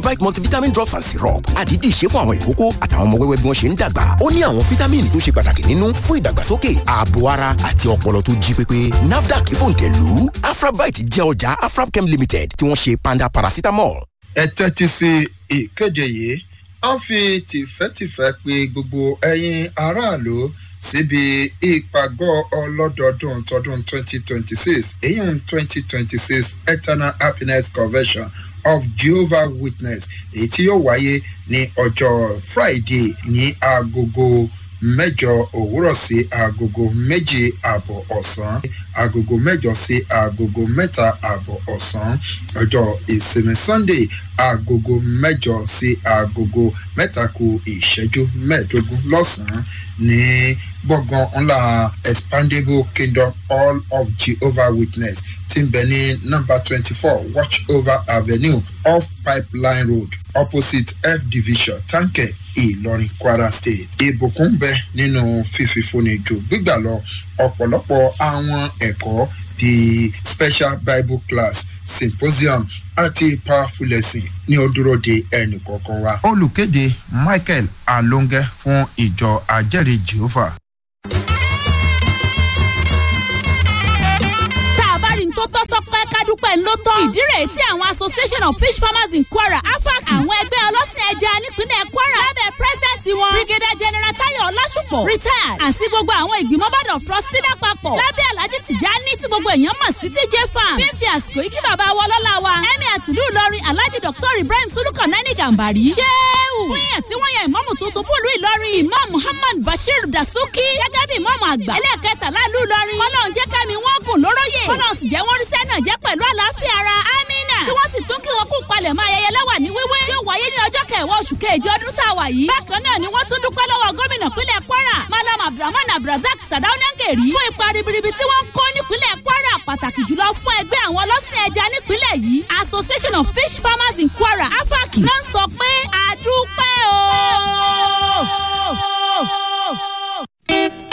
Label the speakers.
Speaker 1: Afravite multivitamin drops and syrup àdídì ṣe fún àwọn ìkókó àtàwọn ọmọ wẹ́wẹ́ bí wọ́n ṣe ń dàgbà ó ní àwọn fítámìnì tó ṣe pàtàkì nínú fún ìdàgbàsókè ààbò ara àti ọpọlọ tó jí pépé NAFDAC fòǹtẹ̀lù Afravite jẹ́ ọjà Afrabchem Limited tí wọ́n ṣe panda paracetamol.
Speaker 2: ẹ tẹ́tí sí ìkéde yìí a ń fi tìfẹ́tìfẹ́ pe gbogbo ẹ̀yin aráàlú síbi ìpàgọ́ ọlọ́dọọdún tọdún 2026 èyí ń 2026 eternal happiness convention of jehovah witness èyí tí yóò wáyé ní ọjọ́ friday ní agogo mẹ́jọ òwúrọ̀ sí agogo méjì àbọ̀ ọ̀sán agogo mẹ́jọ sí agogo mẹ́ta àbọ̀ ọ̀sán ọjọ́ ìsinmi sunday agogo mẹ́jọ sí agogo mẹ́ta ku ìṣẹ́jú mẹ́ẹ̀ẹ́dógún lọ́sàn-án ní gbọ̀ngàn ńlá expandable kingdom all of jehovah witness tí ń bẹ ní nọ́mbà twenty four watch over avenue off pipeline road opposite f division tanke ìlọrin kwara state ìbùkún bẹ nínú fífífúnni ju gbígbà lọ ọ̀pọ̀lọpọ̀ àwọn ẹ̀kọ́ bíi special bible class symposium àti powerful lesson ní ó dúró de ẹnì kọ̀ọ̀kan wa. olùkéde michael alonge fún ìjọ ajẹ́rìí jehovah.
Speaker 3: tó tọ́ sọpẹ́ kádúpẹ́ ló tọ́. ìdí rèé tí àwọn association of fish farmers in kwara afac àwọn ẹgbẹ́ ọlọ́sìn ẹja nípínlẹ̀ kwara lábẹ́ president wọn brigadier general tayo ọlásùpọ̀ retired àti gbogbo àwọn ìgbìmọ̀ board of trustee lápapọ̀ lábẹ́ alhaji tijani tí gbogbo èèyàn mọ̀ sí tj farm fífi àsìkò yìí kí bàbá wa ọlọ́lá wa ẹ̀mí àtìlú ìlọrin alhaji dr ibrahim sulukan nani gambari ṣéwù fún yẹn tí wọ́n yẹ ìmọ̀mù tuntun fún ìlú ìlọrin imam muhammad bashir dasuki gẹ́gẹ́ bí ìmọ̀mù àgbà ẹlẹ́ẹ̀kẹtàlá ìlú ìlọrin kọ́lọ́n jẹ́ kẹ́mi wọ́n gùn lóróyè kọ́lọ́n sì jẹ́ wọ́n ríṣẹ́ náà jẹ́ pẹ̀lú àlàáfíà ara amina tí wọ́n sì tún kí wọn kú palẹ̀ mọ́ ayẹyẹ lẹ́wà ní wíwé tí ó wáyé ní ọjọ́ kẹwàá oṣù kejì ọdún tá a wà yìí. bákan náà ni wọ́n tún dúpẹ́ lọ́wọ́ gómìnà pínlẹ̀ kwara malam abdulrahman abdulrasaq sadaunangeri fún ipa ribiribi tí wọ́n ń kó nípínlẹ̀ kwara pàtàkì jùlọ fún ẹgbẹ́ àwọn ọlọ́sìn ẹja nípínlẹ̀ yìí association of fish farmers in kwara afaki náà sọ pé àdúpẹ́ o.